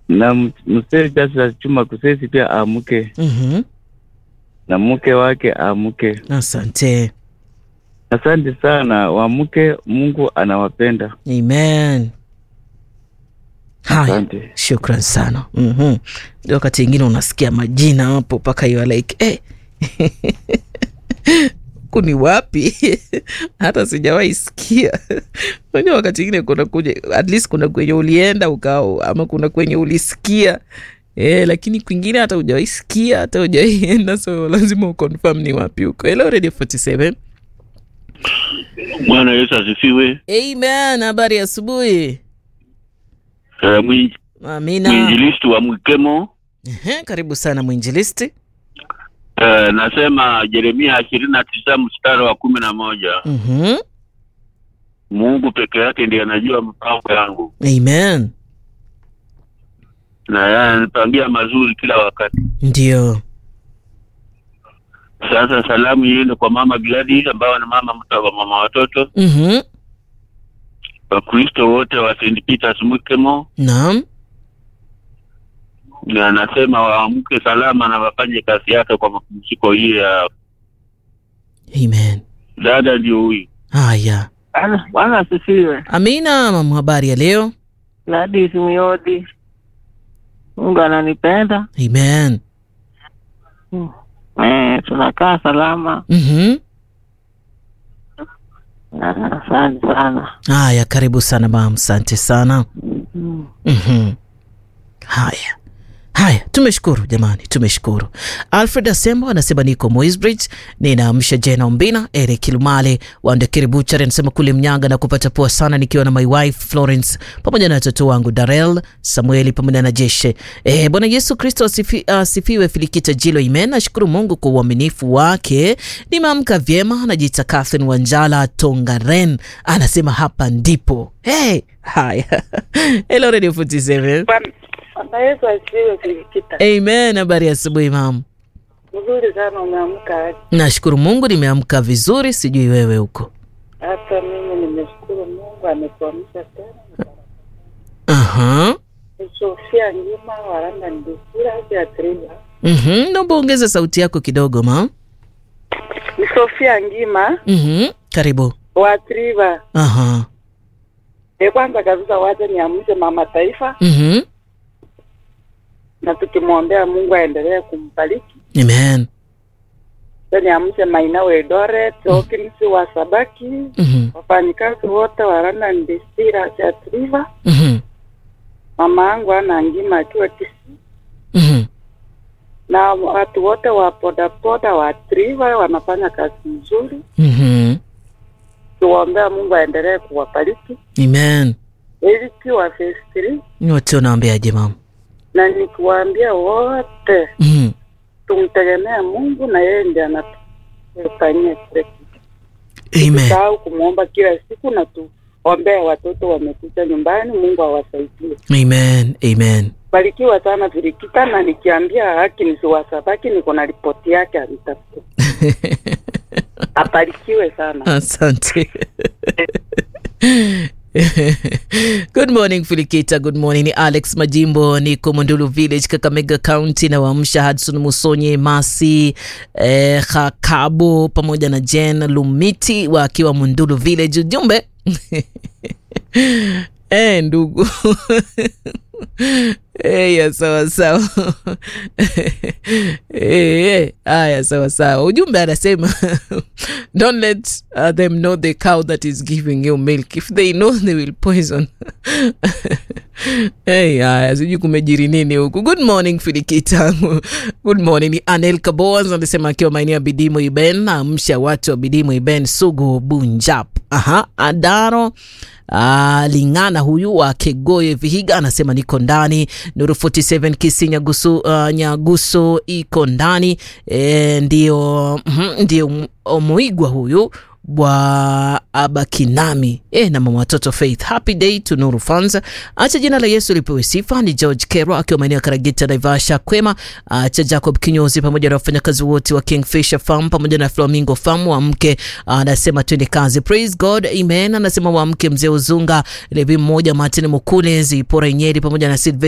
na m- mzee Justus Chuma Kusesi pia amke Mhm. na mke wake amke. Asante. Asante sana, wamke. Mungu anawapenda. Amen. Haya, Asante. shukran sana. Mhm. Ndio wakati ingine unasikia majina hapo mpaka you are like eh. huku ni wapi? hata sijawahi sikia. Unajua wakati ingine kuna kuja, at least kuna kwenye ulienda ukao ama kuna kwenye ulisikia Eh, lakini kwingine hata hujawahi sikia hata hujawahi enda, so lazima uconfirm ni wapi huko. Hello Radio 47. Bwana Yesu asifiwe. Amen. Habari ya asubuhi. Uh, mwinj, Amina. mwinjilisti wa Mwikemo Ehe, karibu sana mwinjilisti. uh, nasema Yeremia ishirini na tisa mstari wa kumi na moja Mhm. Mungu peke yake ndiye anajua mpango yangu Amen. na yeye ananipangia mazuri kila wakati. Ndio. Sasa salamu iende kwa mama Gladys ambao ni mama mta wa mama watoto, Mhm. Wakristo wote wa St. Peters Mwikemo, Naam. na anasema waamke salama na wafanye kazi yake kwa mapumziko hii ya Amen. dada. Ndio huyu Haya. Bwana asifiwe. Amina, mama, habari ya leo? Gladys Muyodi, Mungu ananipenda. Amen. Mm. Eh, tunakaa salama. Mhm. Ah, Asante sana. Haya, karibu sana mam, asante sana. Mm. Mhm. Haya. Haya, tumeshukuru jamani, tumeshukuru. Alfred Asembo anasema niko Moisbridge, ninaamsha Jena Ombina, Eric Lumale Wandekiri Buchari anasema kule Mnyanga na kupata poa sana nikiwa na my wife Florence pamoja na watoto wangu Darel, Samueli pamoja na Jeshe. Eh, Bwana Yesu Kristo asifi, asifiwe. Filikita Jilo Imen, nashukuru Mungu kwa uaminifu wake. Nimeamka vyema, anajiita Catherine Wanjala Tongaren, anasema hapa ndipo. Hey, haya. Hello Radio 47. Bwana Yesu asifiwe Filikita. Amen. Habari ya asubuhi mam. Mzuri sana umeamka aje? Nashukuru Mungu nimeamka vizuri, sijui wewe huko. Hata mimi nimeshukuru Mungu ametuamsha tena. Aha. Ni Sofia Ngima waranda ndikira ya Triva. Mhm. Naomba ongeza sauti yako kidogo mam. Ni Sofia Ngima Mhm. Karibu. wa Triva. Aha. E, kwanza kabisa wacha niamshe mama taifa Mhm. na tukimwombea Mungu aendelee kumbariki. Amen. Sasa niamshe Maina Wedore, Tokins wa Sabaki, Mhm. wafanyikazi wote wa London Distillers ya Triva, Mhm. mama yangu ana ngima akiwa Kisii, Mhm. na watu wote wa bodaboda wa Triva wanafanya kazi nzuri. Mhm. Tuwaombea Mungu aendelee kuwabariki. Amen. Eliki wa phase 3 Wote unaambiaje mam? na nikiwaambia wote Mhm. tumtegemee Mungu na yeye ndiye anatufanyia kile kitu. Amen. Sahau kumwomba kila siku na tuombee watoto wamekuja nyumbani, Mungu awasaidie. Amen. Amen. Barikiwa sana Virikita, na nikiambia haki nisiwasabaki, niko na ripoti yake anitafute. Abarikiwe sana. Asante. Good morning Filikita, good morning. Ni Alex Majimbo, niko Mondulu Village, Kakamega County, na waamsha Hudson Musonye Masi eh, Hakabo pamoja na Jen Lumiti wakiwa Mondulu Village. Ujumbe eh, ndugu Eya, sawa sawa. Eh, Haya, sawa sawa. Ujumbe anasema don't let uh, them know the cow that is giving you milk. If they know they will poison. Hey, haya, sijui kumejiri nini huku. Good morning Filikita. Good morning. Ni Anel Kaboaz anasema akiwa maeneo ya Bidimo Iben, amsha watu wa Bidimo Iben, Sugu Bunjap. Aha, Adaro Ah, Lingana huyu wa Kegoye Vihiga anasema niko ndani. Nuru 47 Kisi Nyagusu, uh, Nyaguso iko ndani e, ndio mhm, ndio Muigwa huyu bwa Abakinami e, na mama watoto Faith. Happy day to Nuru Fans. Acha jina la Yesu lipewe sifa. Ni George Kero akiwa maeneo ya Karagita, Naivasha, Kwema. Acha Jacob Kinyozi pamoja na wafanyakazi wote wa Kingfisher Farm pamoja na Flamingo Farm wa mke anasema twende kazi. Praise God, amen. Anasema wa mke mzee Uzunga Levi mmoja Martin Mukule Zipora Nyeri pamoja na Silve